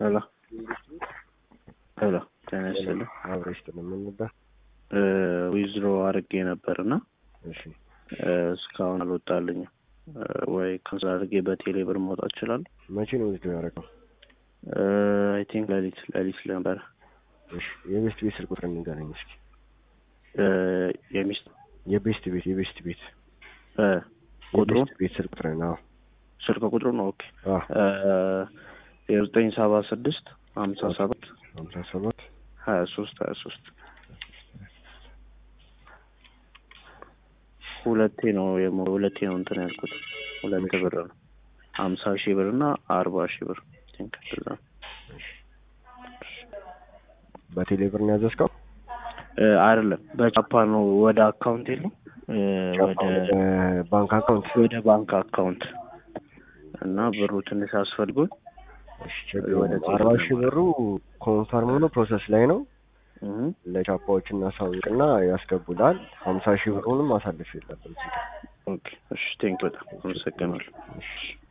ሄሎ ሄሎ ጤና ይስጥልኝ። አብረ ይስጥልኝ። ምን ነበር? ዊዝድሮ አድርጌ ነበር እና እሺ እስካሁን አልወጣልኝም። ወይ ካንስል አድርጌ በቴሌ ብር ማውጣት እችላለሁ? መቼ ነው ዊዝድሮ ያደረገው? አይ ቲንክ ሌሊት ሌሊት ነበር። እሺ የቤስት ቤት ስልክ ቁጥር ንገረኝ እስኪ። የሚስት የቤስት ቤት የቤስት ቤት ቁጥሩ የቤስት ቤት ስልክ ቁጥር ነው። ስልክ ቁጥሩ ነው። ኦኬ አዎ የዘጠኝ ሰባ ስድስት ሀምሳ ሰባት ሀምሳ ሰባት ሀያ ሶስት ሀያ ሶስት ሁለቴ ነው የሞ- ሁለቴ ነው እንትን ያልኩት ሁለት ብር ነው ሀምሳ ሺህ ብር እና አርባ ሺህ ብር ቲንክ እንደዛ ነው። በቴሌ ብር ነው ያዘዝከው? እ አይደለም በቻፓ ነው ወደ አካውንት የለም እ ወደ ባንክ አካውንት ወደ ባንክ አካውንት እና ብሩ ትንሽ አስፈልጎኝ እሺ ችግር ወደ የለውም። ቴሌ አርባ ብር ሺህ ብሩ ኮንፈርም ሆኖ ፕሮሰስ ላይ ነው። እህ ለቻፓዎች እናሳውቅና ያስገቡላል። ሀምሳ ሺህ ብሩንም አሳልፍ የለብን ኦኬ እሺ ቴንክ በጣም አመሰግናለሁ። እሺ